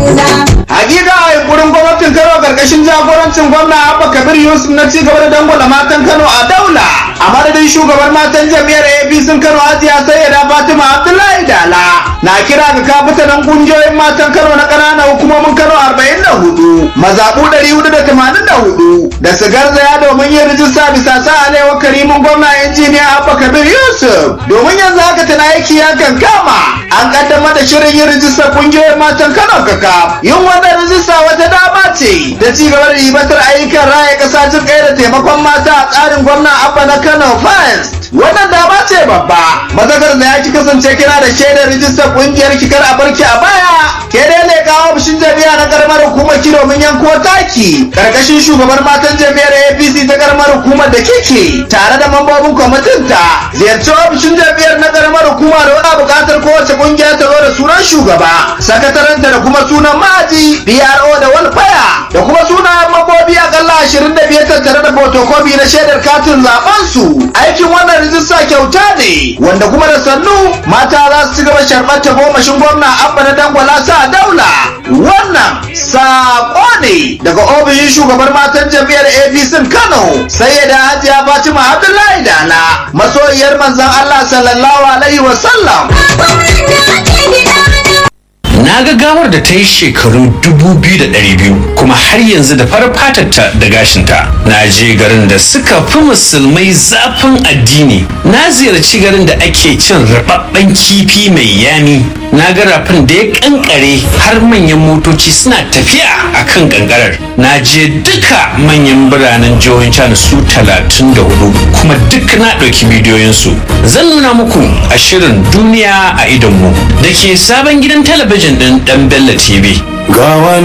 Hakika a yunkurin gwamnatin Kano karkashin jagorancin gwamna Abba Kabir Yusuf na cigaba da dangwala matan Kano a daula. A madadin shugaban matan jam'iyyar APC Kano Hajiya Sayyida Fatima Abdullahi Dala. Na kira ga kafitanan kungiyoyin matan Kano na ƙananan hukumomin Kano 44, mazaɓu 484 da su garzaya domin yin rijista bisa sa alewar karimin gwamna injiniya Abba Kabir Yusuf. Domin yanzu haka tana aiki ya kan kama. An kaddamar da shirin yin rijistar kungiyoyin matan Kano kaka. Yin wannan rijista wata dama ce da ci gaba da ribatar ayyukan raya ƙasa jin kai da taimakon mata a tsarin gwamna Abba na Kano First. Wannan dama ce babba. Mazakar da ya ki kasance kina da shaidar rijistar kungiyar kikar a barki a baya. Ke dai ne kawo bishin jami'a na karamar hukumar ki domin yanko taki. Karkashin shugabar matan jami'ar APC ta karamar hukumar da kike tare da mambobin kwamitin ta. Ziyarci ofishin jami'ar na karamar hukuma da wani buƙatar kowace kungiya ta zo da sunan shugaba, sakataranta da kuma sunan ma'aji, PRO da walfaya da kuma sunayen mambobi akalla ashirin da biyar tattare da fotokofi na shaidar katin zaben su. Aikin wannan rijista kyauta ne wanda kuma da sannu mata za su ci gaba sharɓar ta gomashin gwamna abba na dangwala sa daula. Wannan saƙo ne daga ofishin shugabar matan jam'iyyar APC Kano sai da Hajiya Fatima Abdullahi Dala masoyiyar manzon Allah sallallahu alaihi wa sallam. na ga gawar da ta yi shekaru 2,200 kuma har yanzu da farar fatarta da gashinta na je garin da suka fi musulmai zafin addini na ziyarci garin da ake cin rababben kifi mai yami na ga rafin da ya kankare har manyan motoci suna tafiya a kan kankarar na je duka manyan biranen jihohin china su 34 kuma duk na ɗauki bidiyoyinsu zan nuna muku a shirin duniya a idonmu da ke sabon gidan talabijin ɗin ɗan Bello TV. gawa